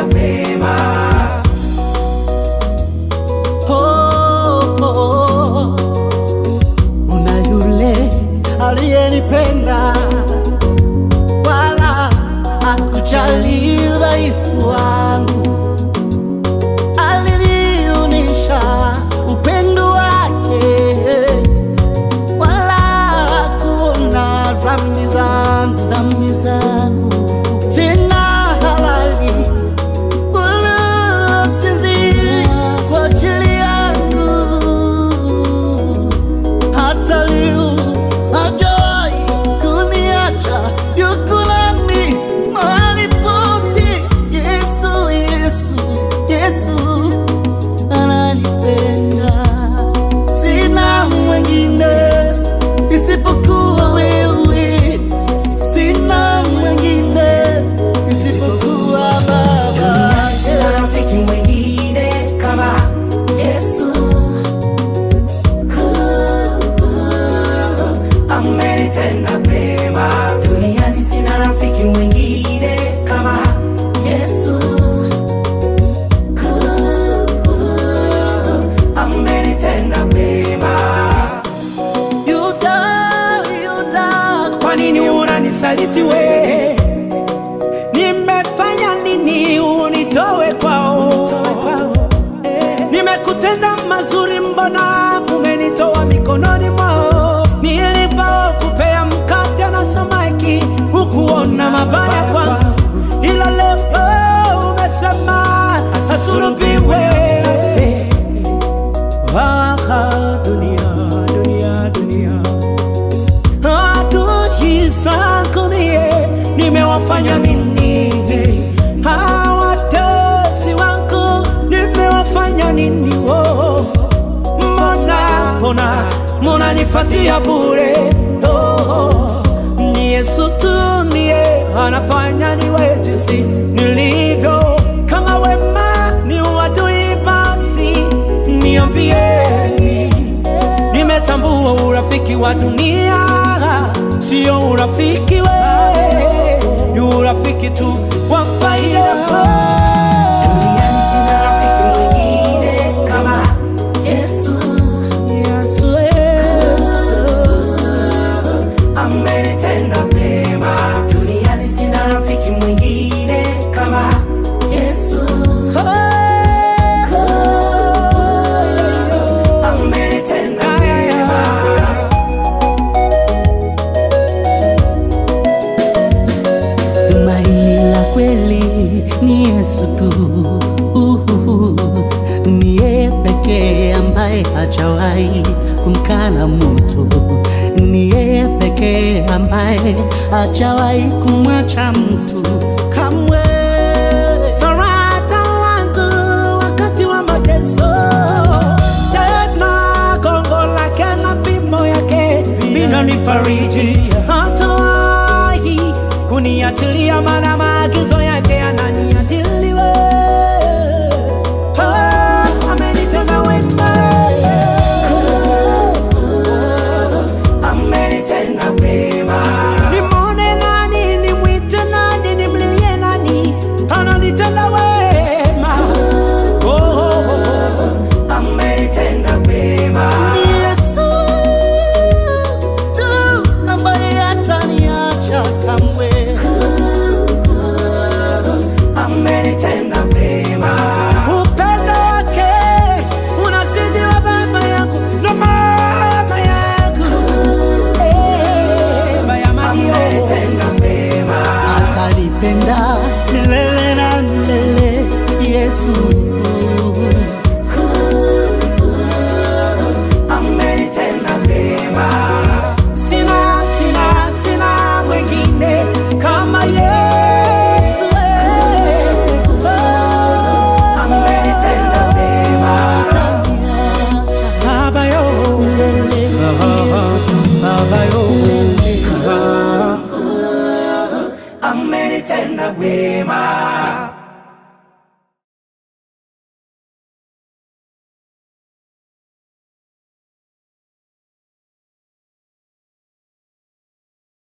wema. Oh, oh, una yule aliyenipenda wala hakujali udhaifu wangu, alinionyesha upendo wake, wala hakuona dhambi zangu, dhambi zangu tena halali wala sinzi kwa ajili yangu hata leo hajawahi kuniacha, yuko nami mahali pote. Yesu, Yesu, Yesu ananipenda, sina mwingine isipokuwa wewe, sina mwingine isipokuwa Baba. Sina rafiki mwingine kama Yesu. Amenitenda mema duniani, sina rafiki mwingine kama Yesu. Amenitenda mema. Yuda, Yuda, Kwa nini unanisaliti we? Nimefanya nini unitowe kwao? Nimekutenda mazuri, mbona umenitoa mikononi mwao? Nilipokupea mkate na samaki, hukuona mabaya kwangu, ila leo umesema asulubiwe. Ah, dunia, dunia, dunia adui zangu mie nimewafanya nini? Hawatesi wangu nimewafanya nini? Oh, mbona mbona munanifatia bure? Oh, ni Yesu tu ndiye anafanya niwe jinsi nilivyo. Kama wema ni uadui, basi niambieni Nimetambua urafiki wa dunia sio urafiki we, ni urafiki tu wa faida. Duniani sina rafiki mwingine kama Yesu. Yesu amenitenda mema. Duniani sina rafiki mwingine kama Yesu. Amenitenda mema. Tumaini la kweli ni Yesu tu, Uhuhu. ni yeye pekee ambaye hajawahi kumkana mtu, ni yeye pekee ambaye hajawahi kumwacha mtu kamwe. Faraja wangu wakati wa mateso, tena gongo lake na fimbo yake vinanifariji. Hatawahi kuniachilia, maana maagizo yake yananiadiliwe. Ah, amenitenda wema. Amenitenda wema. Nimwone nani, nimwite nani, nimlilie nani? Ananitenda wema. Oh, oh, oh. Amenitenda wema. Ni Yesu tu ambaye hataniacha kamwe. amenitenda wema. Upendo wake unazidi wa baba yangu na mama yangu. Eh, baya Mario. Amenitenda wema. atanipenda milele na milele Yesu. amenitenda wema. Sina, sina, sina mwingine kama Yesu. eh. Amenitenda wema. Baba yo, Baba yo, amenitenda wema.